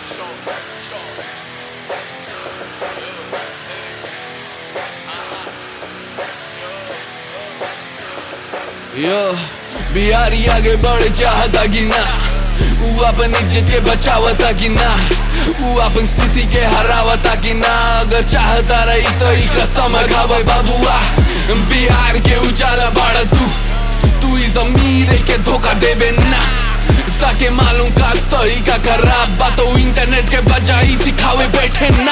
यो बिहारी आगे बढ़ चाहता कि ना ऊ अपन इज्जत के बचावता कि ना ऊ अपन स्थिति के हरावता कि ना अगर चाहता रही तो ई कसम खावे बाबुआ बिहार के उजाला बाड़ा तू तू इस अमीर के धोखा देवे ना ताके मालूम का सही का खराब बात इंटरनेट के बजाई सिखावे बैठे ना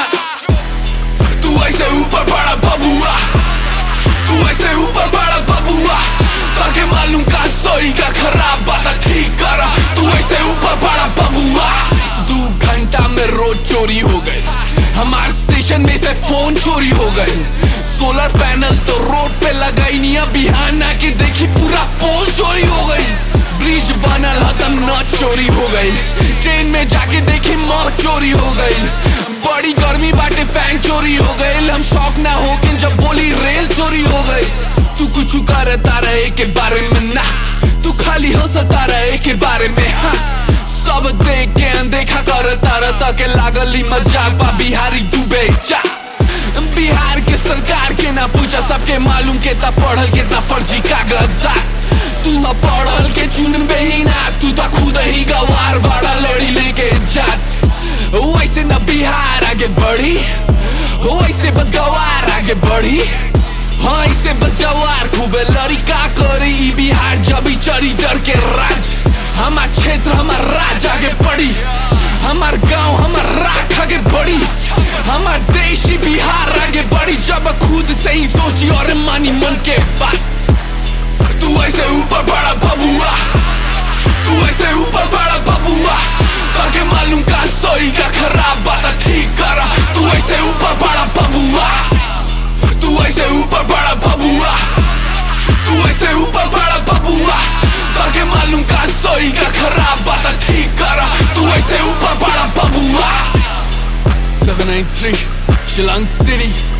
तू ऐसे ऊपर बड़ा बबुआ तू ऐसे ऊपर बड़ा बबुआ ताके मालूम का सही का खराब बात ठीक करा तू ऐसे ऊपर बड़ा बबुआ दो घंटा में रोज चोरी हो गए हमारे स्टेशन में से फोन चोरी हो गए सोलर पैनल तो रोड पे लगाई नहीं बिहान आके देखी पूरा पोल चोरी हो गई ब्रिज बनल हतम न चोरी हो गई ट्रेन में जाके देखी मौत चोरी हो गई बड़ी गर्मी बाटे फैन चोरी हो गई हम शौक ना हो के जब बोली रेल चोरी हो गई तू कुछ करता रहे के बारे में ना तू खाली हंसता रहे के बारे में हाँ सब देख के अनदेखा करता रहता के लागली मजाक बा बिहारी डूबे जा बिहार के सरकार के ना पूछा सबके मालूम केता पढ़ल केता फर्जी कागजात तू तो पढ़ल के चुनबे ही ना तू तो खुद ही गवार बड़ा लड़ी लेके जात वैसे न बिहार आगे बढ़ी वैसे बस गवार आगे बढ़ी हाँ ऐसे बस जवार खूबे लड़ी का करी ई बिहार जब ही चढ़ी डर के राज हमार क्षेत्र हमार राज आगे बढ़ी हमार गांव हमार राख आगे बढ़ी हमार देश ही बिहार आगे बढ़ी जब खुद से ही सोची और मानी मन के बात तू ऐसे ऊपर बड़ा बबुआ तू ऐसे ऊपर बड़ा बबुआ ताके मालूम का सही का खराब बात ठीक करा तू ऐसे ऊपर बड़ा बबुआ तू ऐसे ऊपर बड़ा बबुआ तू ऐसे ऊपर बड़ा बबुआ ताके मालूम का सही का खराब बात ठीक करा तू ऐसे ऊपर बड़ा बबुआ 793 Shilang City